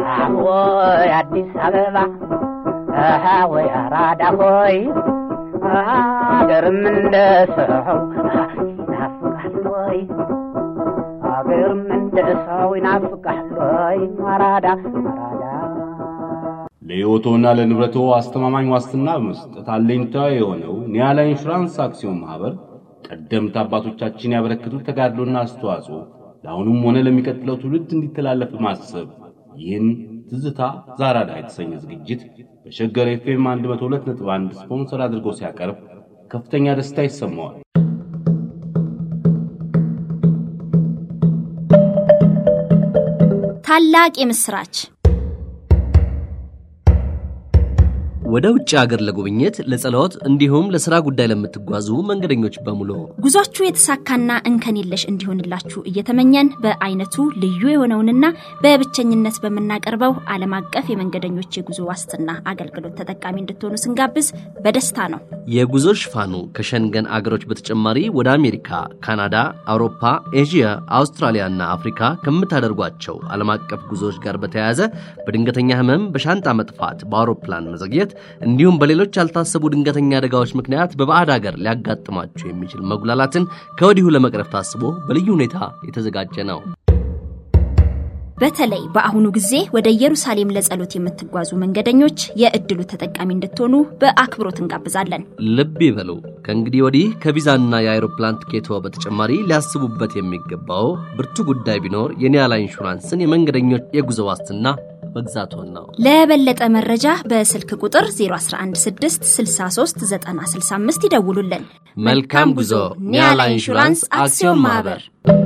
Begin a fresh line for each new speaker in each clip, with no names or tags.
ወይ አዲስ አበባ ወይ አራዳ ሆይ አገርም እንደ ሰው ይናፍቃል ወይ አገርም እንደ ሰው ይናፍቃል ወይ አራዳ አራዳ
ለሕይወቶና ለንብረቶ አስተማማኝ ዋስትና በመስጠት አለኝታ የሆነው ኒያላ ኢንሹራንስ አክሲዮን ማኅበር ቀደምት አባቶቻችን ያበረከቱት ተጋድሎና አስተዋጽኦ ለአሁኑም ሆነ ለሚቀጥለው ትውልድ እንዲተላለፍ በማሰብ ይህን ትዝታ ዛራዳ የተሰኘ ዝግጅት በሸገር ኤፍኤም 102.1 ስፖንሰር አድርጎ ሲያቀርብ ከፍተኛ ደስታ ይሰማዋል።
ታላቅ የምስራች
ወደ ውጭ ሀገር ለጉብኝት፣ ለጸሎት እንዲሁም ለሥራ ጉዳይ ለምትጓዙ መንገደኞች በሙሉ
ጉዟችሁ የተሳካና እንከን የለሽ እንዲሆንላችሁ እየተመኘን በአይነቱ ልዩ የሆነውንና በብቸኝነት በምናቀርበው ዓለም አቀፍ የመንገደኞች የጉዞ ዋስትና አገልግሎት ተጠቃሚ እንድትሆኑ ስንጋብዝ በደስታ ነው።
የጉዞ ሽፋኑ ከሸንገን አገሮች በተጨማሪ ወደ አሜሪካ፣ ካናዳ፣ አውሮፓ፣ ኤዥያ፣ አውስትራሊያና አፍሪካ ከምታደርጓቸው ዓለም አቀፍ ጉዞዎች ጋር በተያያዘ በድንገተኛ ህመም፣ በሻንጣ መጥፋት፣ በአውሮፕላን መዘግየት እንዲሁም በሌሎች ያልታሰቡ ድንገተኛ አደጋዎች ምክንያት በባዕድ ሀገር ሊያጋጥማችሁ የሚችል መጉላላትን ከወዲሁ ለመቅረፍ ታስቦ በልዩ ሁኔታ የተዘጋጀ ነው።
በተለይ በአሁኑ ጊዜ ወደ ኢየሩሳሌም ለጸሎት የምትጓዙ መንገደኞች የእድሉ ተጠቃሚ እንድትሆኑ በአክብሮት እንጋብዛለን።
ልብ ይበሉ። ከእንግዲህ ወዲህ ከቪዛና የአይሮፕላን ትኬቶ በተጨማሪ ሊያስቡበት የሚገባው ብርቱ ጉዳይ ቢኖር የኒያላ ኢንሹራንስን የመንገደኞች የጉዞ ዋስትና መግዛቶን ነው።
ለበለጠ መረጃ በስልክ ቁጥር 0116639065 ይደውሉልን።
መልካም ጉዞ። ኒያላ ኢንሹራንስ አክሲዮን ማህበር።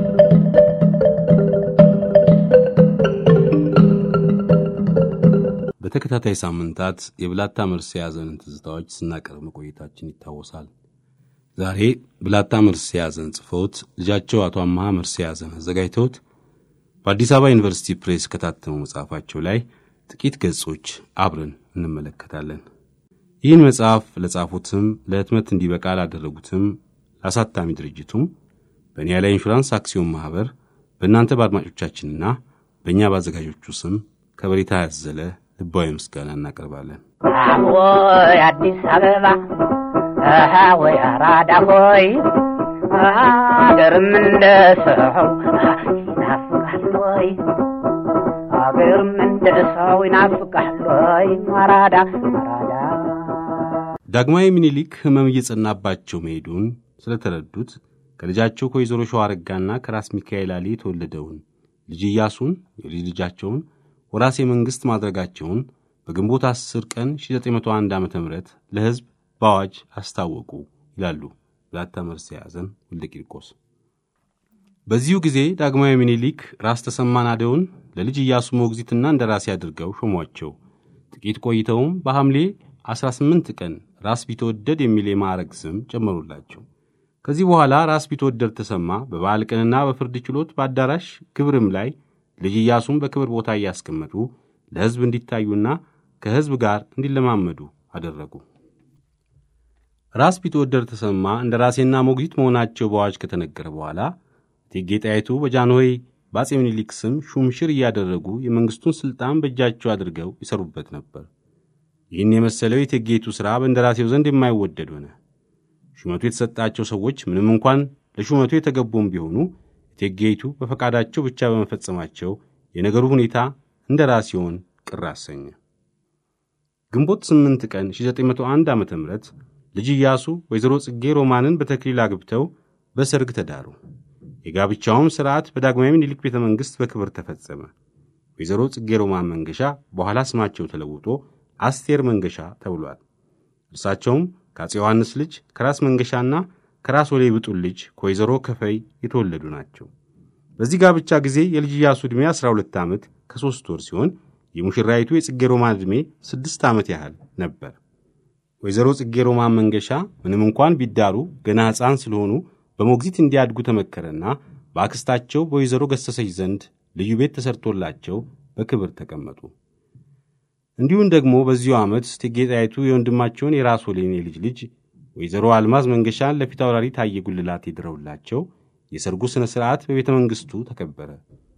በተከታታይ ሳምንታት የብላታ መርሴ የያዘንን ትዝታዎች ስናቀርብ መቆየታችን ይታወሳል። ዛሬ ብላታ መርሴ የያዘን ጽፈውት ልጃቸው አቶ አመሃ መርሴ የያዘን አዘጋጅተውት በአዲስ አበባ ዩኒቨርሲቲ ፕሬስ ከታተመው መጽሐፋቸው ላይ ጥቂት ገጾች አብረን እንመለከታለን። ይህን መጽሐፍ ለጻፉትም ለህትመት እንዲበቃ ላደረጉትም ለአሳታሚ ድርጅቱም በኒያላ ኢንሹራንስ አክሲዮን ማኅበር በእናንተ በአድማጮቻችንና በእኛ በአዘጋጆቹ ስም ከበሬታ ያዘለ ልባዊ ምስጋና እናቀርባለን።
ወይ አዲስ አበባ ወይ አራዳ ሆይ አገርም እንደ ሰው ይናፍቃል ወይ አገርም እንደ ሰው ይናፍቃል ወይ አራዳ አራዳ
ዳግማዊ ምኒልክ ሕመም እየጸናባቸው መሄዱን ስለተረዱት ከልጃቸው ከወይዘሮ ሸዋረጋና ከራስ ሚካኤል አሊ የተወለደውን ልጅ ኢያሱን የልጅ ልጃቸውን ወራሴ መንግሥት ማድረጋቸውን በግንቦት 10 ቀን 1901 ዓ ም ለሕዝብ በአዋጅ አስታወቁ ይላሉ ብላታ መርሴ ያዘን ወልደ ቂርቆስ። በዚሁ ጊዜ ዳግማዊ ምኒልክ ራስ ተሰማ ናደውን ለልጅ ኢያሱ ሞግዚትና እንደ ራሴ አድርገው ሾሟቸው። ጥቂት ቆይተውም በሐምሌ 18 ቀን ራስ ቢትወደድ የሚል የማዕረግ ስም ጨመሩላቸው። ከዚህ በኋላ ራስ ቢትወደድ ተሰማ በበዓል ቀንና በፍርድ ችሎት በአዳራሽ ክብርም ላይ ልጅ ኢያሱን በክብር ቦታ እያስቀመጡ ለሕዝብ እንዲታዩና ከሕዝብ ጋር እንዲለማመዱ አደረጉ። ራስ ቢትወደድ ተሰማ እንደ ራሴና ሞግዚት መሆናቸው በአዋጅ ከተነገረ በኋላ እቴጌ ጣይቱ በጃንሆይ በአጼ ምኒልክ ስም ሹምሽር እያደረጉ የመንግሥቱን ሥልጣን በእጃቸው አድርገው ይሰሩበት ነበር። ይህን የመሰለው የእቴጌይቱ ሥራ በእንደራሴው ዘንድ የማይወደድ ሆነ። ሹመቱ የተሰጣቸው ሰዎች ምንም እንኳን ለሹመቱ የተገቡም ቢሆኑ እቴጌይቱ በፈቃዳቸው ብቻ በመፈጸማቸው የነገሩ ሁኔታ እንደ ራሴውን ቅር አሰኘ። ግንቦት 8 ቀን 1901 ዓ ም ልጅ ኢያሱ ወይዘሮ ጽጌ ሮማንን በተክሊል አግብተው በሰርግ ተዳሩ። የጋብቻውም ሥርዓት በዳግማዊ ምኒልክ ቤተ መንግሥት በክብር ተፈጸመ። ወይዘሮ ጽጌ ሮማን መንገሻ በኋላ ስማቸው ተለውጦ አስቴር መንገሻ ተብሏል። እርሳቸውም ከአፄ ዮሐንስ ልጅ ከራስ መንገሻና ከራስ ወሌ ብጡል ልጅ ከወይዘሮ ከፈይ የተወለዱ ናቸው። በዚህ ጋብቻ ጊዜ የልጅ ኢያሱ ዕድሜ 12 ዓመት ከሦስት ወር ሲሆን የሙሽራይቱ የጽጌ ሮማን ዕድሜ ስድስት ዓመት ያህል ነበር። ወይዘሮ ጽጌ ሮማን መንገሻ ምንም እንኳን ቢዳሩ ገና ሕፃን ስለሆኑ በሞግዚት እንዲያድጉ ተመከረና በአክስታቸው በወይዘሮ ገሰሰች ዘንድ ልዩ ቤት ተሰርቶላቸው በክብር ተቀመጡ። እንዲሁም ደግሞ በዚሁ ዓመት እቴጌ ጣይቱ የወንድማቸውን የራስ ወሌን የልጅ ልጅ ወይዘሮ አልማዝ መንገሻን ለፊት አውራሪ ታየ ጉልላት የድረውላቸው የሰርጉ ሥነ ሥርዓት በቤተ መንግሥቱ ተከበረ።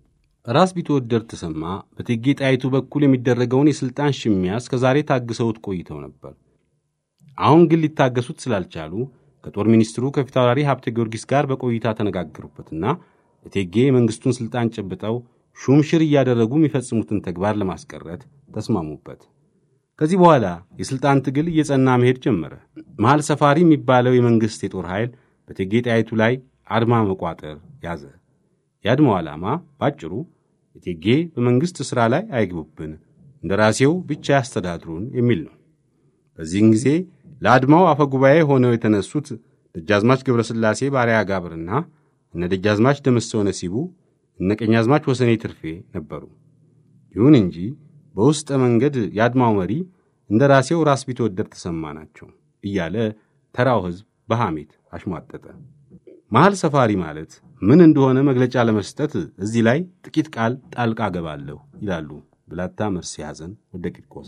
ራስ ቢትወደድ ተሰማ በእቴጌ ጣይቱ በኩል የሚደረገውን የሥልጣን ሽሚያ እስከ ዛሬ ታግሰውት ቆይተው ነበር። አሁን ግን ሊታገሱት ስላልቻሉ ከጦር ሚኒስትሩ ከፊታውራሪ ሀብተ ጊዮርጊስ ጋር በቆይታ ተነጋገሩበትና እቴጌ የመንግሥቱን ሥልጣን ጨብጠው ሹምሽር እያደረጉ የሚፈጽሙትን ተግባር ለማስቀረት ተስማሙበት። ከዚህ በኋላ የሥልጣን ትግል እየጸና መሄድ ጀመረ። መሐል ሰፋሪ የሚባለው የመንግሥት የጦር ኃይል በእቴጌ ጣይቱ ላይ አድማ መቋጠር ያዘ። የአድማው ዓላማ ባጭሩ እቴጌ በመንግሥት ሥራ ላይ አይግቡብን፣ እንደ ራሴው ብቻ ያስተዳድሩን የሚል ነው። በዚህን ጊዜ ለአድማው አፈጉባኤ ሆነው የተነሱት ደጃዝማች ገብረስላሴ ባሪያ ጋብርና እነ ደጃዝማች ደምሰው ነሲቡ እነ ቀኛዝማች ወሰኔ ትርፌ ነበሩ። ይሁን እንጂ በውስጠ መንገድ የአድማው መሪ እንደ ራሴው ራስ ቢትወደድ ተሰማ ናቸው እያለ ተራው ሕዝብ በሐሜት አሽሟጠጠ። መሐል ሰፋሪ ማለት ምን እንደሆነ መግለጫ ለመስጠት እዚህ ላይ ጥቂት ቃል ጣልቃ ገባለሁ ይላሉ ብላታ መርሴ ሐዘን ወደ ቂርቆስ።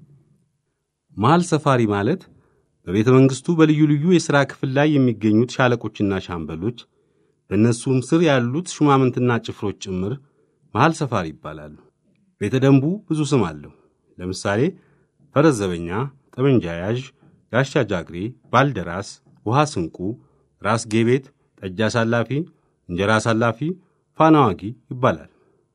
መሐል ሰፋሪ ማለት በቤተ መንግሥቱ በልዩ ልዩ የሥራ ክፍል ላይ የሚገኙት ሻለቆችና ሻምበሎች በእነሱም ስር ያሉት ሹማምንትና ጭፍሮች ጭምር መሐል ሰፋሪ ይባላሉ። ቤተ ደንቡ ብዙ ስም አለው። ለምሳሌ ፈረስ ዘበኛ፣ ጠመንጃ ያዥ፣ ጋሻ ጃግሬ፣ ባልደራስ፣ ውሃ ስንቁ፣ ራስ ጌቤት፣ ጠጅ አሳላፊ፣ እንጀራ አሳላፊ፣ ፋና ዋጊ ይባላል።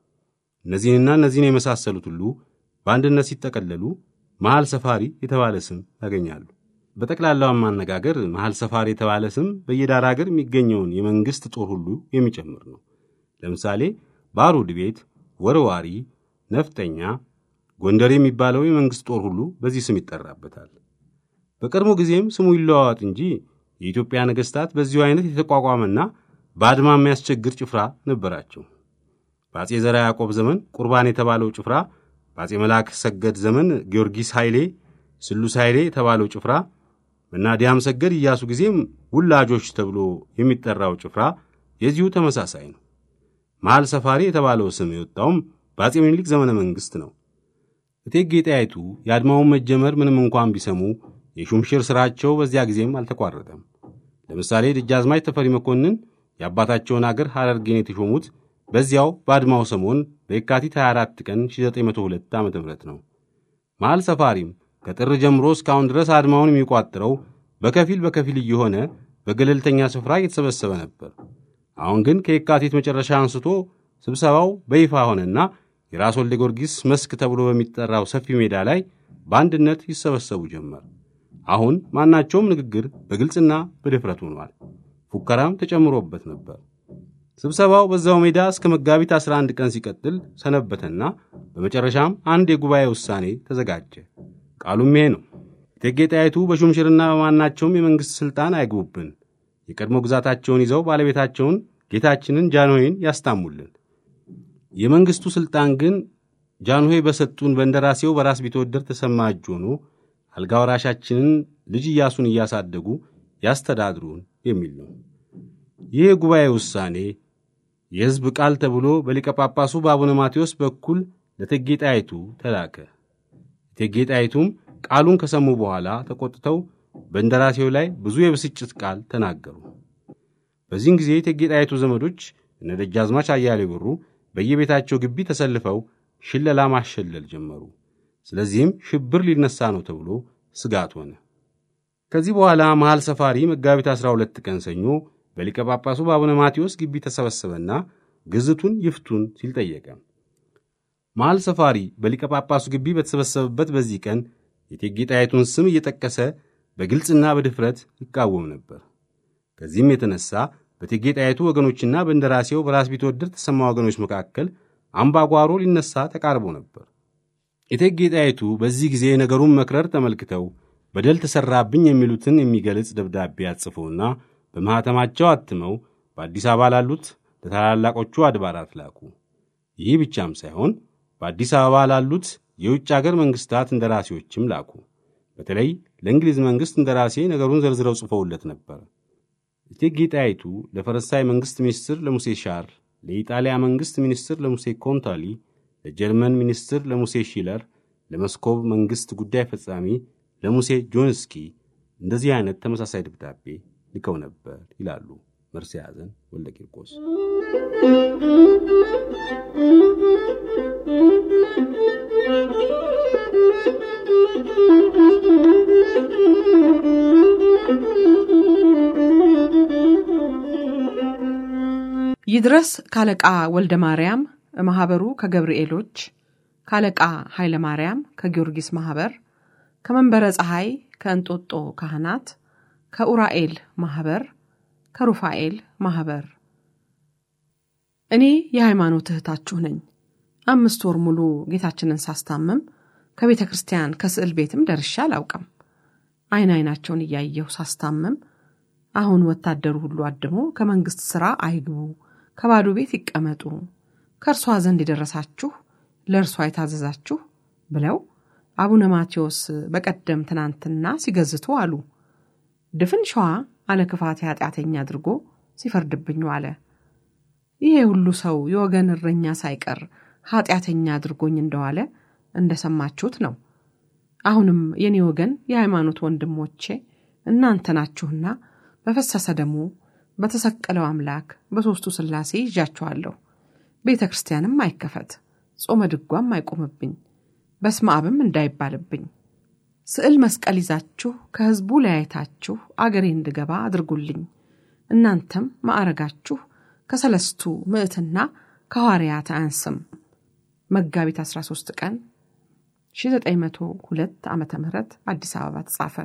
እነዚህንና እነዚህን የመሳሰሉት ሁሉ በአንድነት ሲጠቀለሉ መሐል ሰፋሪ የተባለ ስም ያገኛሉ። በጠቅላላው ማነጋገር መሐል ሰፋሪ የተባለ ስም በየዳር አገር የሚገኘውን የመንግሥት ጦር ሁሉ የሚጨምር ነው። ለምሳሌ ባሩድ ቤት፣ ወርዋሪ፣ ነፍጠኛ፣ ጎንደር የሚባለው የመንግሥት ጦር ሁሉ በዚህ ስም ይጠራበታል። በቀድሞ ጊዜም ስሙ ይለዋዋጥ እንጂ የኢትዮጵያ ነገሥታት በዚሁ አይነት የተቋቋመና በአድማ የሚያስቸግር ጭፍራ ነበራቸው። በአጼ ዘርዓ ያዕቆብ ዘመን ቁርባን የተባለው ጭፍራ፣ በአጼ መልአክ ሰገድ ዘመን ጊዮርጊስ ኃይሌ፣ ስሉስ ኃይሌ የተባለው ጭፍራ እና ዲያም ሰገድ ኢያሱ ጊዜም ውላጆች ተብሎ የሚጠራው ጭፍራ የዚሁ ተመሳሳይ ነው። መሐል ሰፋሪ የተባለው ስም የወጣውም በአጼ ምኒልክ ዘመነ መንግሥት ነው። እቴጌ ጣይቱ የአድማውን መጀመር ምንም እንኳን ቢሰሙ የሹምሽር ሥራቸው በዚያ ጊዜም አልተቋረጠም። ለምሳሌ ደጃዝማች ተፈሪ መኮንን የአባታቸውን አገር ሐረርጌን የተሾሙት በዚያው በአድማው ሰሞን በየካቲት 24 ቀን 1902 ዓ ም ነው። መሐል ሰፋሪም ከጥር ጀምሮ እስካሁን ድረስ አድማውን የሚቋጥረው በከፊል በከፊል እየሆነ በገለልተኛ ስፍራ እየተሰበሰበ ነበር። አሁን ግን ከየካቲት መጨረሻ አንስቶ ስብሰባው በይፋ ሆነና የራስ ወልደ ጊዮርጊስ መስክ ተብሎ በሚጠራው ሰፊ ሜዳ ላይ በአንድነት ይሰበሰቡ ጀመር። አሁን ማናቸውም ንግግር በግልጽና በድፍረት ሆኗል። ፉከራም ተጨምሮበት ነበር። ስብሰባው በዛው ሜዳ እስከ መጋቢት 11 ቀን ሲቀጥል ሰነበተና በመጨረሻም አንድ የጉባኤ ውሳኔ ተዘጋጀ። ቃሉም ይሄ ነው። እቴጌ ጣይቱ በሹምሽርና በማናቸውም የመንግሥት ሥልጣን አይግቡብን። የቀድሞ ግዛታቸውን ይዘው ባለቤታቸውን ጌታችንን ጃንሆይን ያስታሙልን። የመንግሥቱ ሥልጣን ግን ጃንሆይ በሰጡን በእንደራሴው በራስ ቢትወደድ ተሰማ እጅ ሆኖ አልጋ ወራሻችንን ልጅ ኢያሱን እያሳደጉ ያስተዳድሩን የሚል ነው። ይህ የጉባኤ ውሳኔ የሕዝብ ቃል ተብሎ በሊቀ ጳጳሱ በአቡነ ማቴዎስ በኩል ለእቴጌ ጣይቱ ተላከ። እቴጌ ጣይቱም ቃሉን ከሰሙ በኋላ ተቆጥተው በእንደራሴው ላይ ብዙ የብስጭት ቃል ተናገሩ። በዚህን ጊዜ እቴጌ ጣይቱ ዘመዶች እነ ደጃዝማች አያሌው ብሩ በየቤታቸው ግቢ ተሰልፈው ሽለላ ማሸለል ጀመሩ። ስለዚህም ሽብር ሊነሳ ነው ተብሎ ስጋት ሆነ። ከዚህ በኋላ መሐል ሰፋሪ መጋቢት 12 ቀን ሰኞ በሊቀ ጳጳሱ በአቡነ ማቴዎስ ግቢ ተሰበሰበና ግዝቱን ይፍቱን ሲል ጠየቀ። መሐል ሰፋሪ በሊቀ ጳጳሱ ግቢ በተሰበሰበበት በዚህ ቀን የእቴጌ ጣይቱን ስም እየጠቀሰ በግልጽና በድፍረት ይቃወም ነበር። ከዚህም የተነሳ በእቴጌ ጣይቱ ወገኖችና በእንደራሴው በራስ ቢትወደድ ተሰማ ወገኖች መካከል አምባጓሮ ሊነሳ ተቃርቦ ነበር። እቴጌ ጣይቱ በዚህ ጊዜ ነገሩን መክረር ተመልክተው በደል ተሠራብኝ የሚሉትን የሚገልጽ ደብዳቤ አጽፈውና በማኅተማቸው አትመው በአዲስ አበባ ላሉት ለታላላቆቹ አድባራት ላኩ። ይህ ብቻም ሳይሆን በአዲስ አበባ ላሉት የውጭ አገር መንግሥታት እንደራሴዎችም ላኩ። በተለይ ለእንግሊዝ መንግሥት እንደራሴ ነገሩን ዘርዝረው ጽፈውለት ነበር። እቴጌ ጣይቱ ለፈረንሳይ መንግሥት ሚኒስትር ለሙሴ ሻር፣ ለኢጣሊያ መንግሥት ሚኒስትር ለሙሴ ኮንታሊ፣ ለጀርመን ሚኒስትር ለሙሴ ሺለር፣ ለመስኮብ መንግሥት ጉዳይ ፈጻሚ ለሙሴ ጆንስኪ እንደዚህ አይነት ተመሳሳይ ደብዳቤ ልከው ነበር ይላሉ መርሴ ያዘን ወልደ ቂርቆስ
ይድረስ ካለቃ ወልደ ማርያም ማኅበሩ ከገብርኤሎች ካለቃ ኃይለ ማርያም ከጊዮርጊስ ማኅበር ከመንበረ ፀሐይ ከእንጦጦ ካህናት ከኡራኤል ማኅበር ከሩፋኤል ማኅበር እኔ የሃይማኖት እህታችሁ ነኝ። አምስት ወር ሙሉ ጌታችንን ሳስታምም ከቤተ ክርስቲያን ከስዕል ቤትም ደርሼ አላውቅም። አይን አይናቸውን እያየሁ ሳስታምም አሁን ወታደሩ ሁሉ አድሞ ከመንግሥት ሥራ አይግቡ፣ ከባዶ ቤት ይቀመጡ፣ ከእርሷ ዘንድ የደረሳችሁ ለእርሷ የታዘዛችሁ ብለው አቡነ ማቴዎስ በቀደም ትናንትና ሲገዝቱ አሉ። ድፍን ሸዋ አለ ክፋት ኃጢአተኛ አድርጎ ሲፈርድብኝ አለ። ይሄ ሁሉ ሰው የወገን እረኛ ሳይቀር ኃጢአተኛ አድርጎኝ እንደዋለ እንደሰማችሁት ነው። አሁንም የኔ ወገን የሃይማኖት ወንድሞቼ እናንተ ናችሁና በፈሰሰ ደሙ በተሰቀለው አምላክ በሦስቱ ሥላሴ ይዣችኋለሁ። ቤተ ክርስቲያንም አይከፈት፣ ጾመ ድጓም አይቆምብኝ፣ በስመ አብም እንዳይባልብኝ። ስዕል መስቀል ይዛችሁ ከሕዝቡ ለያይታችሁ አገሬ እንድገባ አድርጉልኝ። እናንተም ማዕረጋችሁ ከሰለስቱ ምዕትና ከሐዋርያት አያንስም። መጋቢት 13 ቀን 1902 ዓ ም አዲስ አበባ ተጻፈ።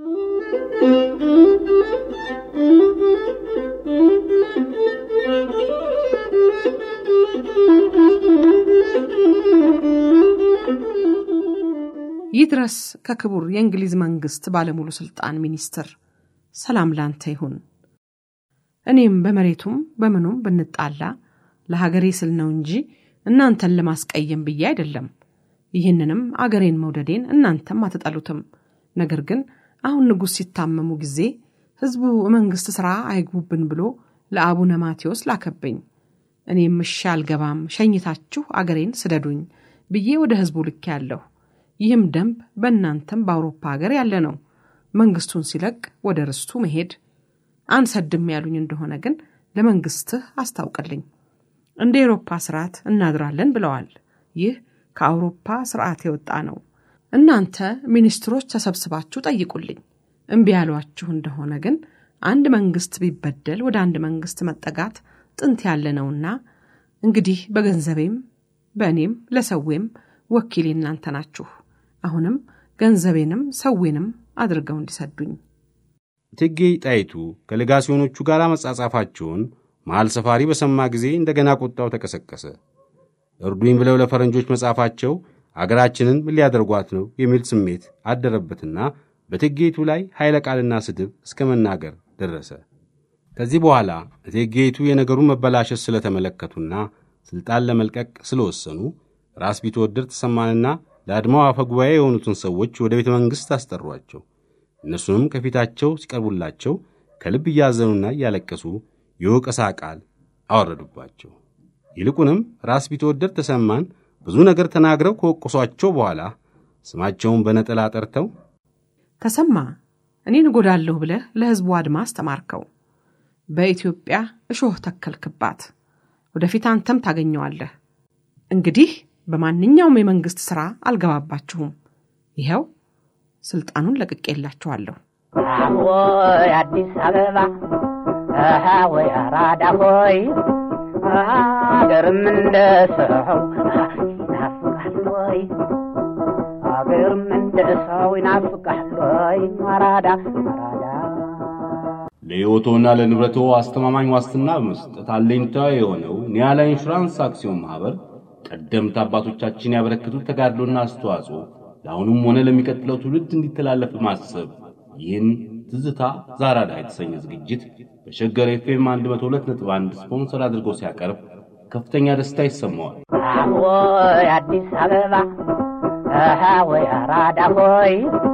ይድረስ ከክቡር የእንግሊዝ መንግሥት ባለሙሉ ሥልጣን ሚኒስትር ሰላም ላንተ ይሁን። እኔም በመሬቱም በምኑም ብንጣላ ለሀገሬ ስል ነው እንጂ እናንተን ለማስቀየም ብዬ አይደለም። ይህንንም አገሬን መውደዴን እናንተም አትጠሉትም። ነገር ግን አሁን ንጉሥ ሲታመሙ ጊዜ ሕዝቡ መንግሥት ሥራ አይግቡብን ብሎ ለአቡነ ማቴዎስ ላከብኝ። እኔም እሺ አልገባም፣ ሸኝታችሁ አገሬን ስደዱኝ ብዬ ወደ ሕዝቡ ልኬ ያለሁ። ይህም ደንብ በእናንተም በአውሮፓ ሀገር ያለ ነው። መንግሥቱን ሲለቅ ወደ ርስቱ መሄድ አንሰድም ያሉኝ እንደሆነ ግን ለመንግሥትህ አስታውቅልኝ። እንደ ኤሮፓ ስርዓት እናድራለን ብለዋል። ይህ ከአውሮፓ ስርዓት የወጣ ነው። እናንተ ሚኒስትሮች ተሰብስባችሁ ጠይቁልኝ። እምቢ ያሏችሁ እንደሆነ ግን አንድ መንግሥት ቢበደል ወደ አንድ መንግሥት መጠጋት ጥንት ያለ ነውና እንግዲህ በገንዘቤም በእኔም ለሰዌም ወኪሌ እናንተ ናችሁ። አሁንም ገንዘቤንም ሰዌንም አድርገው እንዲሰዱኝ
እቴጌ ጣይቱ ከሌጋሲዮኖቹ ጋር መጻጻፋቸውን መሐል ሰፋሪ በሰማ ጊዜ እንደገና ቁጣው ተቀሰቀሰ። እርዱኝ ብለው ለፈረንጆች መጻፋቸው አገራችንን ምን ሊያደርጓት ነው የሚል ስሜት አደረበትና በእቴጌይቱ ላይ ኃይለ ቃልና ስድብ እስከ መናገር ደረሰ። ከዚህ በኋላ እቴጌይቱ የነገሩን መበላሸት ስለተመለከቱና ሥልጣን ለመልቀቅ ስለወሰኑ ራስ ቢትወደድ ተሰማንና ለአድማው አፈ ጉባኤ የሆኑትን ሰዎች ወደ ቤተ መንግሥት አስጠሯቸው። እነሱንም ከፊታቸው ሲቀርቡላቸው ከልብ እያዘኑና እያለቀሱ የወቀሳ ቃል አወረዱባቸው። ይልቁንም ራስ ቢትወደድ ተሰማን ብዙ ነገር ተናግረው ከወቀሷቸው በኋላ ስማቸውን በነጠላ ጠርተው
ተሰማ እኔን እጎዳለሁ ብለህ ለሕዝቡ አድማ አስተማርከው። በኢትዮጵያ እሾህ ተከልክባት፣ ወደፊት አንተም ታገኘዋለህ። እንግዲህ በማንኛውም የመንግሥት ሥራ አልገባባችሁም። ይኸው ሥልጣኑን ለቅቄላችኋለሁ።
ወይ አዲስ አበባ አሃ ወይ አራዳ ሆይ አገርም እንደ ሰው ይናፍቃል ወይ አገርም እንደ ሰው ይናፍቃል ወይ አራዳ አራዳ
ለሕይወቶና ለንብረቶ አስተማማኝ ዋስትና በመስጠት አለኝታ የሆነው ኒያላ ኢንሹራንስ አክሲዮን ማኅበር ቀደምት አባቶቻችን ያበረከቱት ተጋድሎና አስተዋጽኦ ለአሁኑም ሆነ ለሚቀጥለው ትውልድ እንዲተላለፍ በማሰብ ይህን ትዝታ ዛራዳ የተሰኘ ዝግጅት በሸገር ኤፍኤም 102.1 ስፖንሰር አድርጎ ሲያቀርብ ከፍተኛ ደስታ ይሰማዋል።
ወይ አዲስ አበባ አሃ ወይ አራዳ ሆይ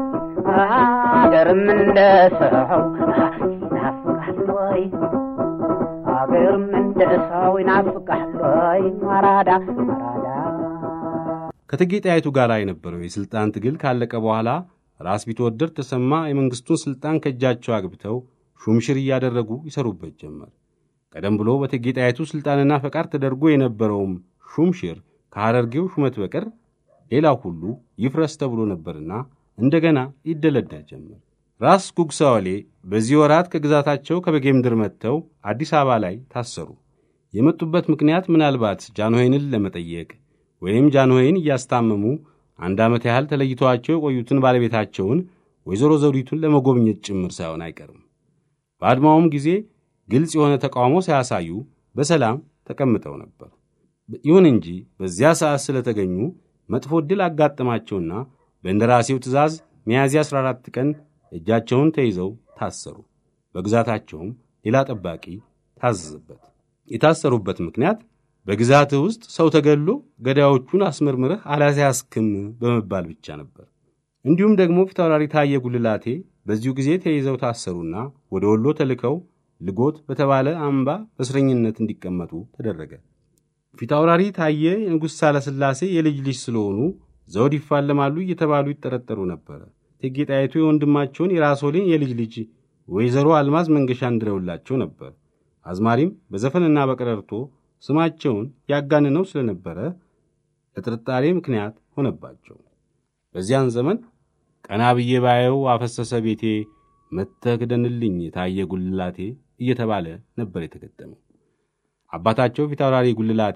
አገርም እንደ ሰው ይናፍቃል ወይ አገርም እንደ ሰው ይናፍቃል ወይ አራዳ አራዳ
ከእቴጌ ጣይቱ ጋር የነበረው የሥልጣን ትግል ካለቀ በኋላ ራስ ቢትወደድ ተሰማ የመንግሥቱን ሥልጣን ከእጃቸው አግብተው ሹምሽር እያደረጉ ይሰሩበት ጀመር። ቀደም ብሎ በእቴጌ ጣይቱ ሥልጣንና ፈቃድ ተደርጎ የነበረውም ሹምሽር ከሐረርጌው ሹመት በቀር ሌላው ሁሉ ይፍረስ ተብሎ ነበርና እንደገና ይደለደል ጀመር። ራስ ጉግሳ ወሌ በዚህ ወራት ከግዛታቸው ከበጌምድር መጥተው አዲስ አበባ ላይ ታሰሩ። የመጡበት ምክንያት ምናልባት ጃንሆይንን ለመጠየቅ ወይም ጃንሆይን እያስታመሙ አንድ ዓመት ያህል ተለይተዋቸው የቆዩትን ባለቤታቸውን ወይዘሮ ዘውዲቱን ለመጎብኘት ጭምር ሳይሆን አይቀርም። በአድማውም ጊዜ ግልጽ የሆነ ተቃውሞ ሳያሳዩ በሰላም ተቀምጠው ነበር። ይሁን እንጂ በዚያ ሰዓት ስለተገኙ መጥፎ ዕድል አጋጠማቸውና በእንደራሴው ትእዛዝ ሚያዝያ 14 ቀን እጃቸውን ተይዘው ታሰሩ። በግዛታቸውም ሌላ ጠባቂ ታዘዘበት። የታሰሩበት ምክንያት በግዛትህ ውስጥ ሰው ተገሎ ገዳዮቹን አስመርምረህ አላስያዝክም በመባል ብቻ ነበር። እንዲሁም ደግሞ ፊታውራሪ ታየ ጉልላቴ በዚሁ ጊዜ ተይዘው ታሰሩና ወደ ወሎ ተልከው ልጎት በተባለ አምባ በእስረኝነት እንዲቀመጡ ተደረገ። ፊታውራሪ ታየ የንጉሥ ሳለስላሴ የልጅ ልጅ ስለሆኑ ዘውድ ይፋለማሉ እየተባሉ ይጠረጠሩ ነበረ። እቴጌ ጣይቱ የወንድማቸውን የራስዎሌን የልጅ ልጅ ወይዘሮ አልማዝ መንገሻ እንድረውላቸው ነበር። አዝማሪም በዘፈንና በቀረርቶ ስማቸውን ያጋንነው ስለነበረ ለጥርጣሬ ምክንያት ሆነባቸው። በዚያን ዘመን ቀና ብዬ ባየው አፈሰሰ ቤቴ መጥተህ ክደንልኝ ታየ ጉልላቴ እየተባለ ነበር የተገጠመው። አባታቸው ፊታውራሪ ጉልላቴ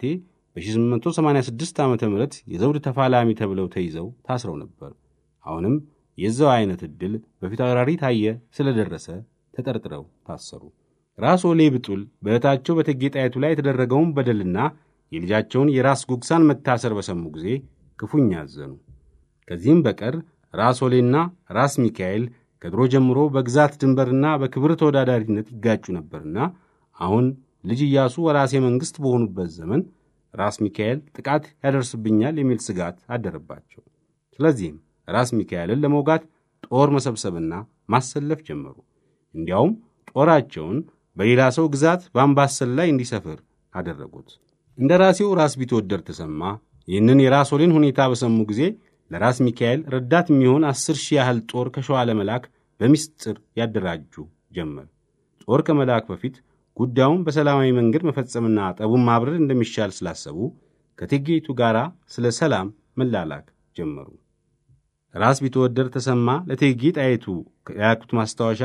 በ1886 ዓ ም የዘውድ ተፋላሚ ተብለው ተይዘው ታስረው ነበር። አሁንም የዛው አይነት ዕድል በፊታውራሪ ታየ ስለደረሰ ተጠርጥረው ታሰሩ። ራስ ወሌ ብጡል በእህታቸው በእቴጌ ጣይቱ ላይ የተደረገውን በደልና የልጃቸውን የራስ ጉግሳን መታሰር በሰሙ ጊዜ ክፉኛ አዘኑ። ከዚህም በቀር ራስ ወሌና ራስ ሚካኤል ከድሮ ጀምሮ በግዛት ድንበርና በክብር ተወዳዳሪነት ይጋጩ ነበርና አሁን ልጅ ኢያሱ ወራሴ መንግሥት በሆኑበት ዘመን ራስ ሚካኤል ጥቃት ያደርስብኛል የሚል ስጋት አደረባቸው። ስለዚህም ራስ ሚካኤልን ለመውጋት ጦር መሰብሰብና ማሰለፍ ጀመሩ። እንዲያውም ጦራቸውን በሌላ ሰው ግዛት በአምባሰል ላይ እንዲሰፍር አደረጉት። እንደ ራሴው ራስ ቢትወደድ ተሰማ ይህንን የራስ ወሌን ሁኔታ በሰሙ ጊዜ ለራስ ሚካኤል ረዳት የሚሆን አስር ሺህ ያህል ጦር ከሸዋ ለመላክ በሚስጥር ያደራጁ ጀመር። ጦር ከመላክ በፊት ጉዳዩን በሰላማዊ መንገድ መፈጸምና ጠቡን ማብረድ እንደሚሻል ስላሰቡ ከእቴጌይቱ ጋር ስለ ሰላም መላላክ ጀመሩ። ራስ ቢትወደድ ተሰማ ለእቴጌ ጣይቱ ያልኩት ማስታወሻ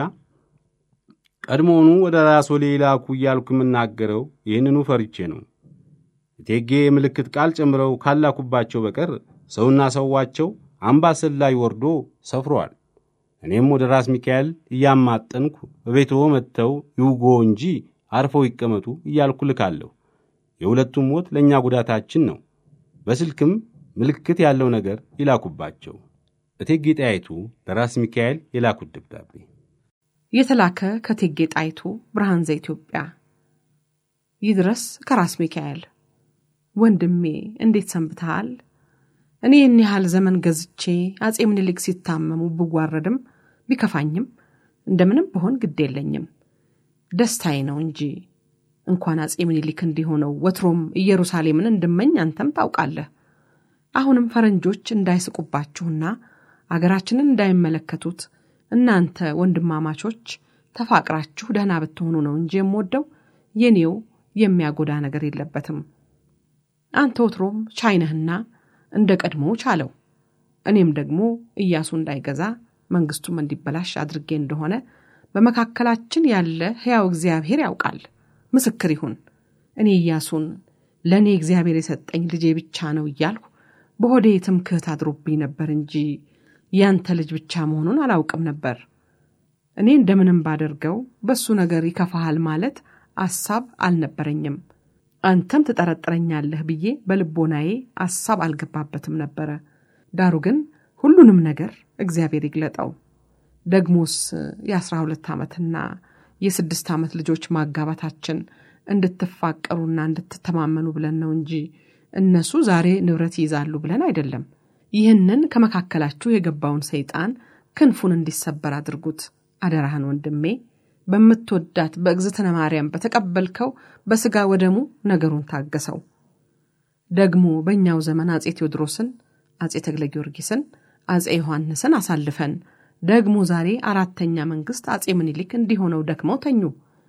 ቀድሞውኑ ወደ ራስ ወሌ ላኩ እያልኩ የምናገረው ይህንኑ ፈርቼ ነው። እቴጌ የምልክት ቃል ጨምረው ካላኩባቸው በቀር ሰውና ሰዋቸው አምባሰል ላይ ወርዶ ሰፍሯል። እኔም ወደ ራስ ሚካኤል እያማጠንኩ በቤትዎ መጥተው ይውጎ እንጂ አርፈው ይቀመጡ እያልኩ ልካለሁ። የሁለቱም ሞት ለእኛ ጉዳታችን ነው። በስልክም ምልክት ያለው ነገር ይላኩባቸው። እቴጌ ጣይቱ ለራስ ሚካኤል የላኩት ደብዳቤ
የተላከ ከእቴጌ ጣይቱ ብርሃን ዘኢትዮጵያ ይድረስ ከራስ ሚካኤል ወንድሜ እንዴት ሰንብተሃል? እኔ ይህን ያህል ዘመን ገዝቼ አጼ ምኒልክ ሲታመሙ ብዋረድም ቢከፋኝም እንደምንም ብሆን ግድ የለኝም። ደስታዬ ነው እንጂ እንኳን አጼ ምኒልክ እንዲሆነው ወትሮም ኢየሩሳሌምን እንድመኝ አንተም ታውቃለህ። አሁንም ፈረንጆች እንዳይስቁባችሁና አገራችንን እንዳይመለከቱት እናንተ ወንድማማቾች ተፋቅራችሁ ደህና ብትሆኑ ነው እንጂ የምወደው የኔው የሚያጎዳ ነገር የለበትም። አንተ ወትሮም ቻይነህና እንደ ቀድሞ ቻለው። እኔም ደግሞ ኢያሱ እንዳይገዛ መንግስቱም እንዲበላሽ አድርጌ እንደሆነ በመካከላችን ያለ ሕያው እግዚአብሔር ያውቃል፣ ምስክር ይሁን። እኔ ኢያሱን ለእኔ እግዚአብሔር የሰጠኝ ልጄ ብቻ ነው እያልሁ በሆዴ ትምክህት አድሮብኝ ነበር እንጂ ያንተ ልጅ ብቻ መሆኑን አላውቅም ነበር። እኔ እንደምንም ባደርገው በሱ ነገር ይከፋሃል ማለት አሳብ አልነበረኝም። አንተም ትጠረጥረኛለህ ብዬ በልቦናዬ አሳብ አልገባበትም ነበረ። ዳሩ ግን ሁሉንም ነገር እግዚአብሔር ይግለጠው። ደግሞስ የአስራ ሁለት ዓመትና የስድስት ዓመት ልጆች ማጋባታችን እንድትፋቀሩና እንድትተማመኑ ብለን ነው እንጂ እነሱ ዛሬ ንብረት ይይዛሉ ብለን አይደለም። ይህንን ከመካከላችሁ የገባውን ሰይጣን ክንፉን እንዲሰበር አድርጉት። አደራህን ወንድሜ በምትወዳት በእግዝእትነ ማርያም በተቀበልከው በሥጋ ወደሙ ነገሩን ታገሰው። ደግሞ በእኛው ዘመን አጼ ቴዎድሮስን፣ አጼ ተክለ ጊዮርጊስን፣ አጼ ዮሐንስን አሳልፈን ደግሞ ዛሬ አራተኛ መንግሥት አጼ ምኒልክ እንዲሆነው ደክመው ተኙ።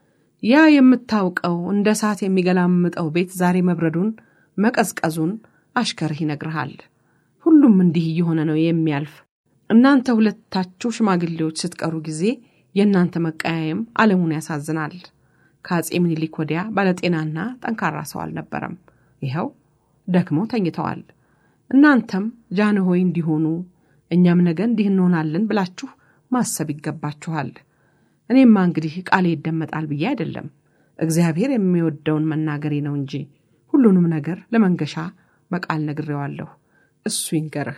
ያ የምታውቀው እንደ እሳት የሚገላምጠው ቤት ዛሬ መብረዱን መቀዝቀዙን አሽከርህ ይነግርሃል። ሁሉም እንዲህ እየሆነ ነው የሚያልፍ። እናንተ ሁለታችሁ ሽማግሌዎች ስትቀሩ ጊዜ የእናንተ መቀያየም ዓለሙን ያሳዝናል። ከአጼ ምኒልክ ወዲያ ባለጤናና ጠንካራ ሰው አልነበረም። ይኸው ደክመው ተኝተዋል። እናንተም ጃንሆይ እንዲሆኑ እኛም ነገ እንዲህ እንሆናለን ብላችሁ ማሰብ ይገባችኋል። እኔማ እንግዲህ ቃሌ ይደመጣል ብዬ አይደለም፣ እግዚአብሔር የሚወደውን መናገሬ ነው እንጂ ሁሉንም ነገር ለመንገሻ በቃል ነግሬዋለሁ። እሱ ይንገርህ።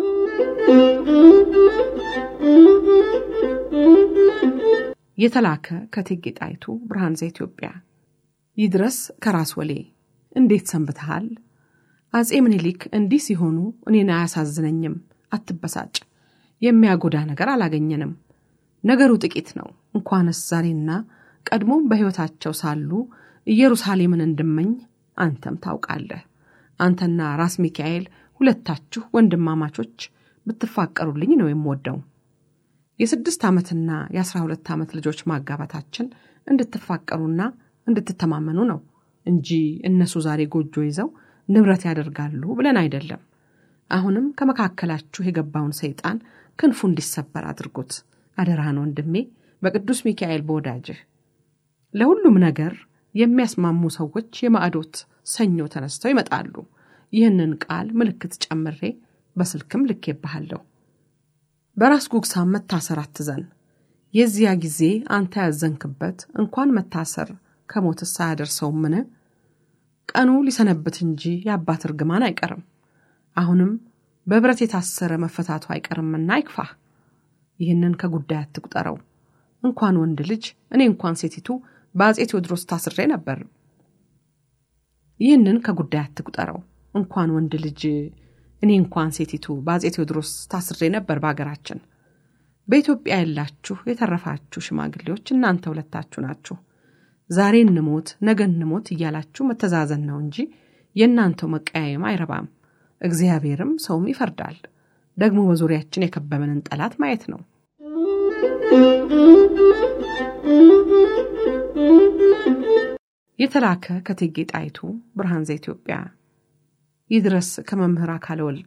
የተላከ ከእቴጌ ጣይቱ ብርሃን ዘኢትዮጵያ ይድረስ ከራስ ወሌ እንዴት ሰንብተሃል? አጼ ምኒልክ እንዲህ ሲሆኑ እኔን አያሳዝነኝም። አትበሳጭ። የሚያጎዳ ነገር አላገኘንም። ነገሩ ጥቂት ነው። እንኳንስ ዛሬና ቀድሞም በሕይወታቸው ሳሉ ኢየሩሳሌምን እንድመኝ አንተም ታውቃለህ። አንተና ራስ ሚካኤል ሁለታችሁ ወንድማማቾች ብትፋቀሩልኝ ነው የምወደው። የስድስት ዓመትና የአስራ ሁለት ዓመት ልጆች ማጋባታችን እንድትፋቀሩና እንድትተማመኑ ነው እንጂ እነሱ ዛሬ ጎጆ ይዘው ንብረት ያደርጋሉ ብለን አይደለም። አሁንም ከመካከላችሁ የገባውን ሰይጣን ክንፉ እንዲሰበር አድርጉት። አደራህን ወንድሜ፣ በቅዱስ ሚካኤል በወዳጅህ። ለሁሉም ነገር የሚያስማሙ ሰዎች የማዕዶት ሰኞ ተነስተው ይመጣሉ። ይህንን ቃል ምልክት ጨምሬ በስልክም ልኬብሃለሁ። በራስ ጉግሳም መታሰር አትዘን። የዚያ ጊዜ አንተ ያዘንክበት እንኳን መታሰር ከሞትስ አያደርሰውምን? ቀኑ ሊሰነብት እንጂ የአባት እርግማን አይቀርም። አሁንም በብረት የታሰረ መፈታቱ አይቀርምና አይክፋህ። ይህንን ከጉዳይ አትቁጠረው። እንኳን ወንድ ልጅ እኔ እንኳን ሴቲቱ በአጼ ቴዎድሮስ ታስሬ ነበር። ይህንን ከጉዳይ አትቁጠረው። እንኳን ወንድ ልጅ እኔ እንኳን ሴቲቱ በአጼ ቴዎድሮስ ታስሬ ነበር። በአገራችን በኢትዮጵያ ያላችሁ የተረፋችሁ ሽማግሌዎች እናንተ ሁለታችሁ ናችሁ። ዛሬ እንሞት ነገ እንሞት እያላችሁ መተዛዘን ነው እንጂ የእናንተው መቀያየም አይረባም። እግዚአብሔርም ሰውም ይፈርዳል። ደግሞ በዙሪያችን የከበበንን ጠላት ማየት ነው። የተላከ ከእቴጌ ጣይቱ ብርሃን ዘኢትዮጵያ ይድረስ ከመምህር አካለ ወልድ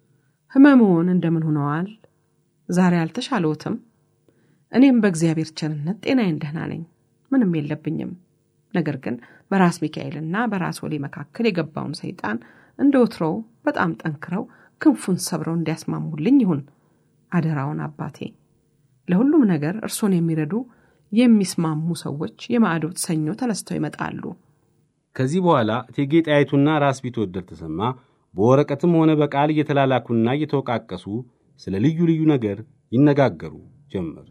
ሕመምዎን እንደምን ሆነዋል? ዛሬ አልተሻለዎትም? እኔም በእግዚአብሔር ቸርነት ጤናዬን ደህና ነኝ፣ ምንም የለብኝም። ነገር ግን በራስ ሚካኤልና በራስ ወሌ መካከል የገባውን ሰይጣን እንደ ወትሮው በጣም ጠንክረው ክንፉን ሰብረው እንዲያስማሙልኝ ይሁን አደራውን አባቴ። ለሁሉም ነገር እርሶን የሚረዱ የሚስማሙ ሰዎች የማዕዶት ሰኞ ተነስተው ይመጣሉ።
ከዚህ በኋላ እቴጌ ጣይቱና ራስ ቢትወደድ ተሰማ በወረቀትም ሆነ በቃል እየተላላኩና እየተወቃቀሱ ስለ ልዩ ልዩ ነገር ይነጋገሩ ጀመር።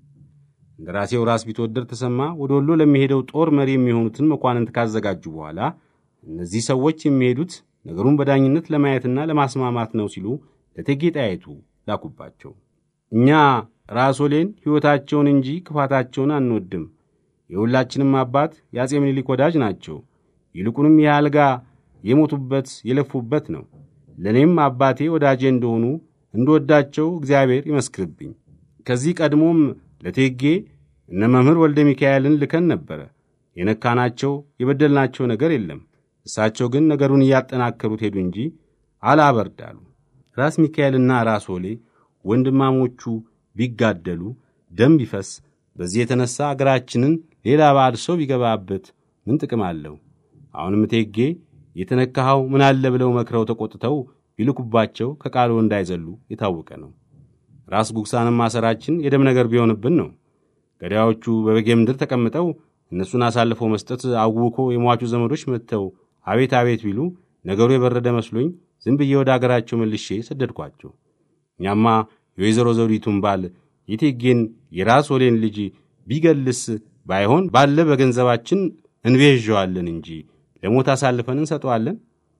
እንደራሴው ራስ ቢትወደድ ተሰማ ወደ ወሎ ለሚሄደው ጦር መሪ የሚሆኑትን መኳንንት ካዘጋጁ በኋላ እነዚህ ሰዎች የሚሄዱት ነገሩን በዳኝነት ለማየትና ለማስማማት ነው ሲሉ ለእቴጌ ጣይቱ ላኩባቸው። እኛ ራስ ወሌን ሕይወታቸውን እንጂ ክፋታቸውን አንወድም። የሁላችንም አባት የአጼ ምኒልክ ወዳጅ ናቸው። ይልቁንም ይህ አልጋ የሞቱበት የለፉበት ነው። ለእኔም አባቴ ወዳጄ እንደሆኑ እንደወዳቸው እግዚአብሔር ይመስክርብኝ። ከዚህ ቀድሞም ለቴጌ እነ መምህር ወልደ ሚካኤልን ልከን ነበረ። የነካናቸው የበደልናቸው ነገር የለም። እሳቸው ግን ነገሩን እያጠናከሩት ሄዱ እንጂ አላበርዳሉ። ራስ ሚካኤልና ራስ ወሌ ወንድማሞቹ ቢጋደሉ ደም ቢፈስ፣ በዚህ የተነሳ አገራችንን ሌላ ባዕድ ሰው ቢገባበት ምን ጥቅም አለው? አሁንም እቴጌ የተነካኸው ምን አለ ብለው መክረው ተቆጥተው ቢልኩባቸው ከቃሉ እንዳይዘሉ የታወቀ ነው። ራስ ጉግሳንም ማሰራችን የደም ነገር ቢሆንብን ነው። ገዳዮቹ በበጌ ምድር ተቀምጠው እነሱን አሳልፈው መስጠት አውኮ የሟቹ ዘመዶች መጥተው አቤት አቤት ቢሉ ነገሩ የበረደ መስሎኝ ዝም ብዬ ወደ አገራቸው መልሼ ሰደድኳቸው። እኛማ የወይዘሮ ዘውዲቱን ባል የቴጌን የራስ ወሌን ልጅ ቢገልስ ባይሆን ባለ በገንዘባችን እንቤዠዋለን እንጂ ለሞት አሳልፈን እንሰጠዋለን።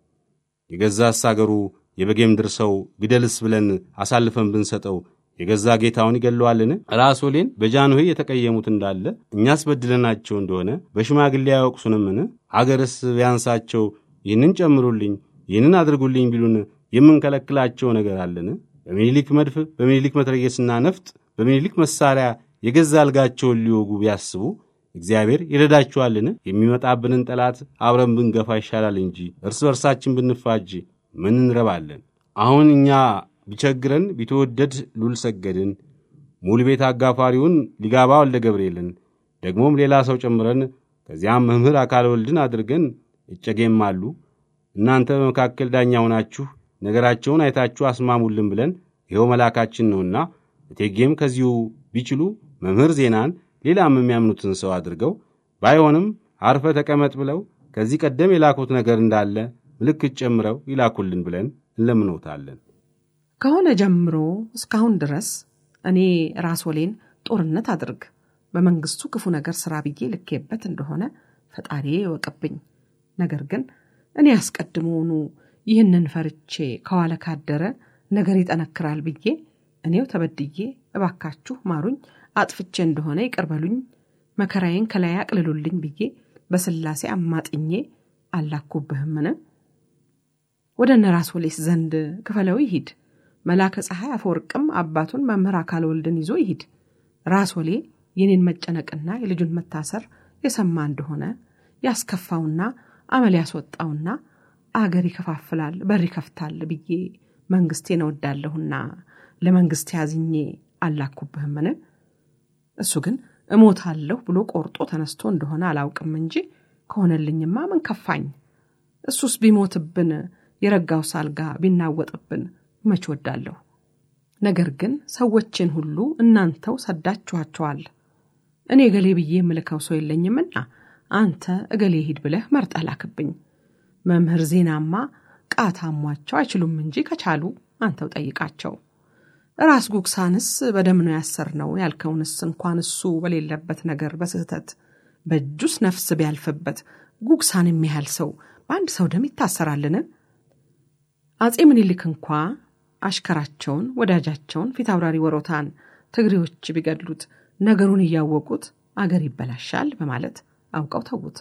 የገዛስ አገሩ የበጌ ምድር ሰው ግደልስ ብለን አሳልፈን ብንሰጠው የገዛ ጌታውን ይገለዋልን? ራስ ወሌን በጃንሆይ የተቀየሙት እንዳለ እኛስ በድለናቸው እንደሆነ በሽማግሌ አያወቅሱንምን? አገርስ ቢያንሳቸው ይህንን ጨምሩልኝ፣ ይህንን አድርጉልኝ ቢሉን የምንከለክላቸው ነገር አለን? በሚኒሊክ መድፍ፣ በሚኒሊክ መትረየስና ነፍጥ፣ በሚኒሊክ መሳሪያ የገዛ አልጋቸውን ሊወጉ ቢያስቡ እግዚአብሔር ይረዳችኋልን? የሚመጣብንን ጠላት አብረን ብንገፋ ይሻላል እንጂ እርስ በርሳችን ብንፋጅ ምን እንረባለን? አሁን እኛ ቢቸግረን ቢተወደድ ሉል ሰገድን፣ ሙሉ ቤት አጋፋሪውን ሊጋባ ወልደ ገብርኤልን ደግሞም ሌላ ሰው ጨምረን ከዚያም መምህር አካል ወልድን አድርገን እጨጌም አሉ እናንተ በመካከል ዳኛ ሆናችሁ ነገራቸውን አይታችሁ አስማሙልን ብለን ይኸው መላካችን ነውና እቴጌም ከዚሁ ቢችሉ መምህር ዜናን ሌላም የሚያምኑትን ሰው አድርገው ባይሆንም አርፈ ተቀመጥ ብለው ከዚህ ቀደም የላኩት ነገር እንዳለ ምልክት ጨምረው ይላኩልን ብለን እንለምኖታለን።
ከሆነ ጀምሮ እስካሁን ድረስ እኔ ራስ ወሌን ጦርነት አድርግ በመንግስቱ ክፉ ነገር ስራ ብዬ ልኬበት እንደሆነ ፈጣሪ ይወቅብኝ። ነገር ግን እኔ አስቀድሞውኑ ይህንን ፈርቼ ከዋለ ካደረ ነገር ይጠነክራል ብዬ እኔው ተበድዬ እባካችሁ ማሩኝ፣ አጥፍቼ እንደሆነ ይቅርበሉኝ፣ መከራዬን ከላይ አቅልሉልኝ ብዬ በስላሴ አማጥኜ አላኩብህምን? ወደ እነ ራስ ወሌስ ዘንድ ክፈለው ይሂድ። መላከ ፀሐይ አፈወርቅም አባቱን መምህር አካል ወልድን ይዞ ይሂድ። ራስ ወሌ የኔን መጨነቅና የልጁን መታሰር የሰማ እንደሆነ ያስከፋውና አመል ያስወጣውና አገር ይከፋፍላል በር ይከፍታል ብዬ መንግስቴን እወዳለሁና ለመንግስት ያዝኜ አላኩብህምን? እሱ ግን እሞታለሁ ብሎ ቆርጦ ተነስቶ እንደሆነ አላውቅም እንጂ ከሆነልኝማ ምን ከፋኝ። እሱስ ቢሞትብን የረጋው ሳልጋ ቢናወጥብን መች ወዳለሁ። ነገር ግን ሰዎችን ሁሉ እናንተው ሰዳችኋቸዋል። እኔ እገሌ ብዬ የምልከው ሰው የለኝምና አንተ እገሌ ሂድ ብለህ መርጠህ ላክብኝ። መምህር ዜናማ ቃታ አሟቸው አይችሉም እንጂ ከቻሉ አንተው ጠይቃቸው። ራስ ጉግሳንስ በደም ነው ያሰርነው ያልከውንስ እንኳን እሱ በሌለበት ነገር በስህተት በእጁስ ነፍስ ቢያልፍበት ጉግሳን የሚያህል ሰው በአንድ ሰው ደም ይታሰራልን? አጼ ምኒልክ እንኳ አሽከራቸውን ወዳጃቸውን ፊት አውራሪ ወሮታን ትግሬዎች ቢገድሉት ነገሩን እያወቁት አገር ይበላሻል በማለት አውቀው ተዉት።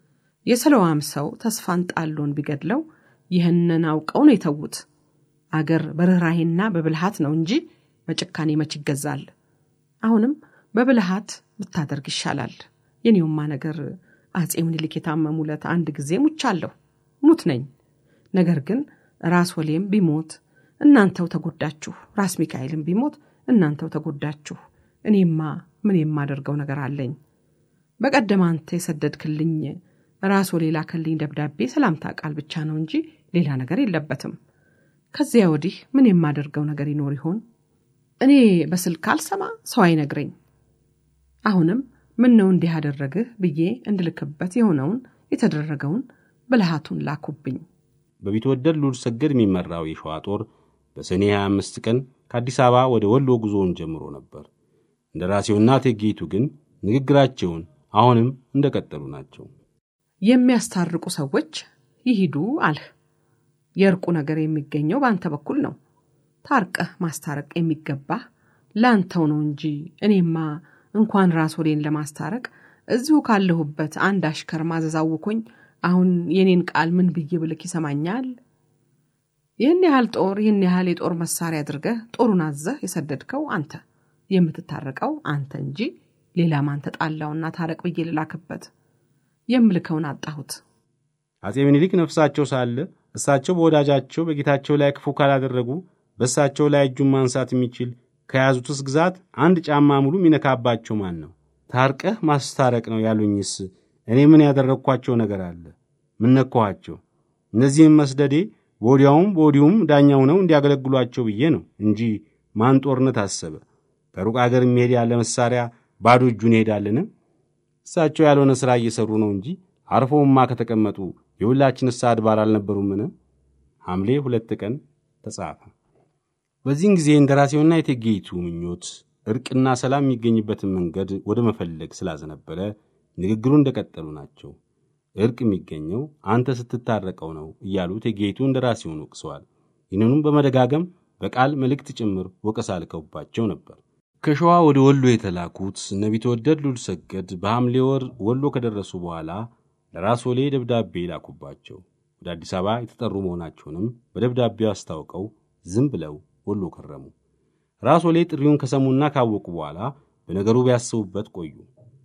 የሰለዋም ሰው ተስፋን ጣሎን ቢገድለው ይህንን አውቀው ነው የተዉት። አገር በርኅራሄና በብልሃት ነው እንጂ በጭካኔ መች ይገዛል። አሁንም በብልሃት ብታደርግ ይሻላል። የኔውማ ነገር አጼ ምኒልክ የታመሙለት አንድ ጊዜ ሙቻለሁ፣ ሙት ነኝ። ነገር ግን ራስ ወሌም ቢሞት እናንተው ተጎዳችሁ፣ ራስ ሚካኤልም ቢሞት እናንተው ተጎዳችሁ። እኔማ ምን የማደርገው ነገር አለኝ? በቀደም አንተ የሰደድክልኝ ራስ ወሌ ላከልኝ ደብዳቤ ሰላምታ ቃል ብቻ ነው እንጂ ሌላ ነገር የለበትም። ከዚያ ወዲህ ምን የማደርገው ነገር ይኖር ይሆን? እኔ በስልክ አልሰማ፣ ሰው አይነግረኝ። አሁንም ምን ነው እንዲህ አደረግህ ብዬ እንድልክበት የሆነውን የተደረገውን ብልሃቱን ላኩብኝ።
በቢትወደድ ሉል ሰገድ የሚመራው የሸዋ ጦር በሰኔ 25 ቀን ከአዲስ አበባ ወደ ወሎ ጉዞውን ጀምሮ ነበር። እንደ ራሴውና እቴጌይቱ ግን ንግግራቸውን አሁንም እንደቀጠሉ ናቸው።
የሚያስታርቁ ሰዎች ይሂዱ አልህ። የእርቁ ነገር የሚገኘው በአንተ በኩል ነው። ታርቀህ ማስታረቅ የሚገባህ ለአንተው ነው እንጂ እኔማ እንኳን ራስ ወሌን ለማስታረቅ እዚሁ ካለሁበት አንድ አሽከር ማዘዝ አውኮኝ አሁን የኔን ቃል ምን ብዬ ብልክ ይሰማኛል? ይህን ያህል ጦር ይህን ያህል የጦር መሳሪያ አድርገህ ጦሩን አዘህ የሰደድከው አንተ፣ የምትታረቀው አንተ እንጂ ሌላ ማን ተጣላውና ታረቅ ብዬ ልላክበት? የምልከውን አጣሁት።
አጼ ምኒልክ ነፍሳቸው ሳለ እሳቸው በወዳጃቸው በጌታቸው ላይ ክፉ ካላደረጉ በእሳቸው ላይ እጁን ማንሳት የሚችል ከያዙትስ ግዛት አንድ ጫማ ሙሉ የሚነካባቸው ማን ነው? ታርቀህ ማስታረቅ ነው ያሉኝስ እኔ ምን ያደረግኳቸው ነገር አለ? ምን ነካኋቸው? እነዚህም መስደዴ በወዲያውም በወዲሁም ዳኛው ነው እንዲያገለግሏቸው ብዬ ነው እንጂ ማን ጦርነት አሰበ? ከሩቅ አገር የሚሄድ ያለ መሳሪያ ባዶ እጁን ይሄዳልን? እሳቸው ያልሆነ ሥራ እየሠሩ ነው እንጂ አርፈውማ ከተቀመጡ የሁላችንስ አድባር አልነበሩምን? ሐምሌ ሁለት ቀን ተጻፈ። በዚህን ጊዜ እንደራሴውና የእቴጌይቱ ምኞት እርቅና ሰላም የሚገኝበትን መንገድ ወደ መፈለግ ስላዘነበለ ንግግሩ እንደቀጠሉ ናቸው። እርቅ የሚገኘው አንተ ስትታረቀው ነው እያሉ እቴጌይቱ እንደራሴውን ወቅሰዋል። ይህንኑም በመደጋገም በቃል መልእክት ጭምር ወቀሳ ልከውባቸው ነበር። ከሸዋ ወደ ወሎ የተላኩት እነ ቢትወደድ ሉል ሰገድ በሐምሌ ወር ወሎ ከደረሱ በኋላ ለራስ ወሌ ደብዳቤ ላኩባቸው። ወደ አዲስ አበባ የተጠሩ መሆናቸውንም በደብዳቤው አስታውቀው ዝም ብለው ወሎ ከረሙ። ራስ ወሌ ጥሪውን ከሰሙና ካወቁ በኋላ በነገሩ ቢያስቡበት ቆዩ።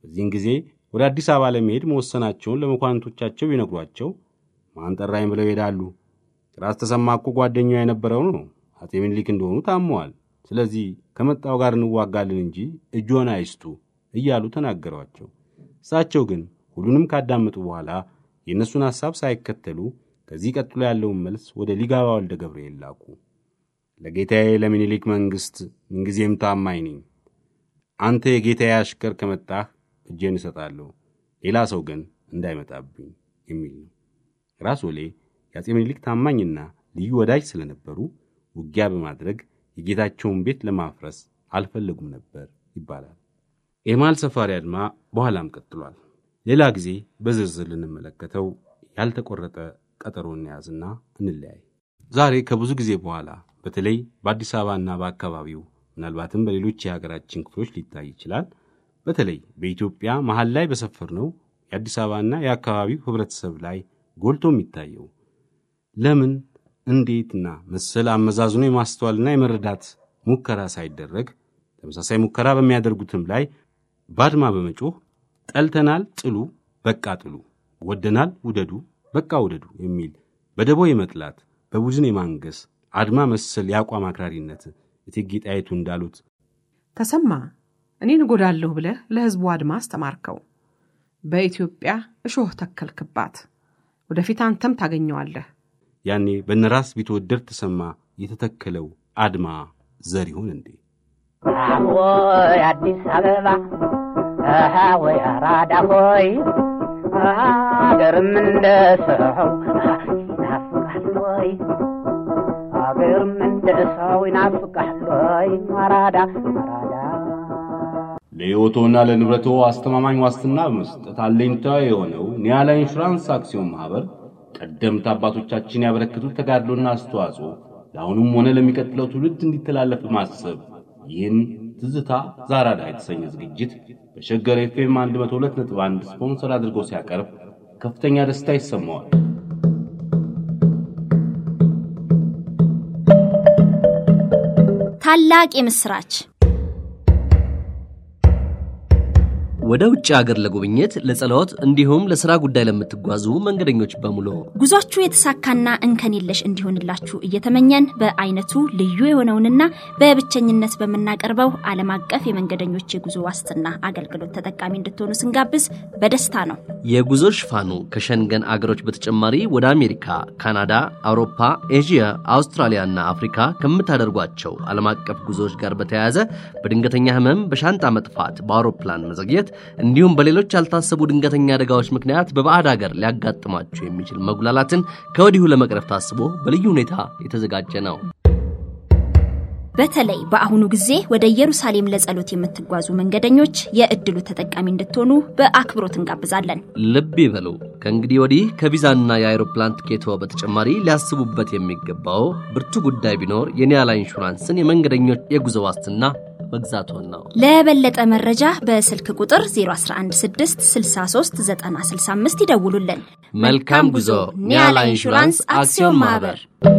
በዚህን ጊዜ ወደ አዲስ አበባ ለመሄድ መወሰናቸውን ለመኳንንቶቻቸው ይነግሯቸው ማን ጠራኝ ብለው ይሄዳሉ። ራስ ተሰማ እኮ ጓደኛው የነበረው ነው። አጼ ምኒልክ እንደሆኑ ታመዋል። ስለዚህ ከመጣው ጋር እንዋጋለን እንጂ እጅዎን አይስጡ እያሉ ተናገሯቸው። እሳቸው ግን ሁሉንም ካዳመጡ በኋላ የእነሱን ሐሳብ ሳይከተሉ ከዚህ ቀጥሎ ያለውን መልስ ወደ ሊጋባ ወልደ ገብርኤል ላኩ። ለጌታዬ ለምኒልክ መንግሥት ምንጊዜም ታማኝ ነኝ። አንተ የጌታዬ አሽከር ከመጣህ እጄን እሰጣለሁ፣ ሌላ ሰው ግን እንዳይመጣብኝ የሚል ነው። ራስ ወሌ የአጼ ምኒልክ ታማኝና ልዩ ወዳጅ ስለነበሩ ውጊያ በማድረግ የጌታቸውን ቤት ለማፍረስ አልፈለጉም ነበር ይባላል። የማል ሰፋሪ አድማ በኋላም ቀጥሏል። ሌላ ጊዜ በዝርዝር ልንመለከተው ያልተቆረጠ ቀጠሮ እንያዝና እንለያይ። ዛሬ ከብዙ ጊዜ በኋላ በተለይ በአዲስ አበባና በአካባቢው ምናልባትም በሌሎች የሀገራችን ክፍሎች ሊታይ ይችላል። በተለይ በኢትዮጵያ መሀል ላይ በሰፈርነው የአዲስ አበባና የአካባቢው ህብረተሰብ ላይ ጎልቶ የሚታየው ለምን እንዴትና መሰል አመዛዝኖ የማስተዋልና የመረዳት ሙከራ ሳይደረግ ተመሳሳይ ሙከራ በሚያደርጉትም ላይ ባድማ በመጮህ ጠልተናል ጥሉ፣ በቃ ጥሉ፣ ወደናል ውደዱ፣ በቃ ውደዱ የሚል በደቦ የመጥላት በቡድን የማንገስ አድማ መሰል የአቋም አክራሪነት እቴጌ ጣይቱ እንዳሉት
ተሰማ እኔን እጎዳለሁ ብለህ ለሕዝቡ አድማ አስተማርከው። በኢትዮጵያ እሾህ ተከልክባት፣ ወደፊት አንተም ታገኘዋለህ።
ያኔ በነራስ ቢትወደድ ተሰማ የተተከለው አድማ ዘር ይሆን እንዴ?
ወይ አዲስ አበባ አሃ ወይ አራዳ ሆይ አገርም እንደ ሰው ይናፍቃል ወይ አገርም እንደ ሰው ይናፍቃል ወይ አራዳ አራዳ
ለሕይወቶና ለንብረቶ አስተማማኝ ዋስትና በመስጠት አለኝታ የሆነው ኒያላ ኢንሹራንስ አክሲዮን ማኅበር ቀደምት አባቶቻችን ያበረከቱት ተጋድሎና አስተዋጽኦ ለአሁኑም ሆነ ለሚቀጥለው ትውልድ እንዲተላለፍ በማሰብ ይህን ትዝታ ዛራዳ የተሰኘ ዝግጅት በሸገር ኤፍኤም 102.1 ስፖንሰር አድርጎ ሲያቀርብ ከፍተኛ ደስታ ይሰማዋል።
ታላቅ የምስራች
ወደ ውጭ ሀገር ለጉብኝት፣ ለጸሎት እንዲሁም ለሥራ ጉዳይ ለምትጓዙ መንገደኞች በሙሉ
ጉዟችሁ የተሳካና እንከን የለሽ እንዲሆንላችሁ እየተመኘን በአይነቱ ልዩ የሆነውንና በብቸኝነት በምናቀርበው ዓለም አቀፍ የመንገደኞች የጉዞ ዋስትና አገልግሎት ተጠቃሚ እንድትሆኑ ስንጋብዝ በደስታ ነው።
የጉዞ ሽፋኑ ከሸንገን አገሮች በተጨማሪ ወደ አሜሪካ፣ ካናዳ፣ አውሮፓ፣ ኤዥያ፣ አውስትራሊያና አፍሪካ ከምታደርጓቸው ዓለም አቀፍ ጉዞዎች ጋር በተያያዘ በድንገተኛ ህመም፣ በሻንጣ መጥፋት፣ በአውሮፕላን መዘግየት እንዲሁም በሌሎች ያልታሰቡ ድንገተኛ አደጋዎች ምክንያት በባዕድ ሀገር ሊያጋጥማችሁ የሚችል መጉላላትን ከወዲሁ ለመቅረፍ ታስቦ በልዩ ሁኔታ የተዘጋጀ ነው።
በተለይ በአሁኑ ጊዜ ወደ ኢየሩሳሌም ለጸሎት የምትጓዙ መንገደኞች የእድሉ ተጠቃሚ እንድትሆኑ በአክብሮት እንጋብዛለን።
ልብ ይበሉ። ከእንግዲህ ወዲህ ከቪዛና የአይሮፕላን ትኬቶ በተጨማሪ ሊያስቡበት የሚገባው ብርቱ ጉዳይ ቢኖር የኒያላ ኢንሹራንስን የመንገደኞች የጉዞ ዋስትና መግዛቶን ነው።
ለበለጠ መረጃ በስልክ ቁጥር 0116639065 ይደውሉልን።
መልካም ጉዞ። ኒያላ ኢንሹራንስ አክሲዮን ማህበር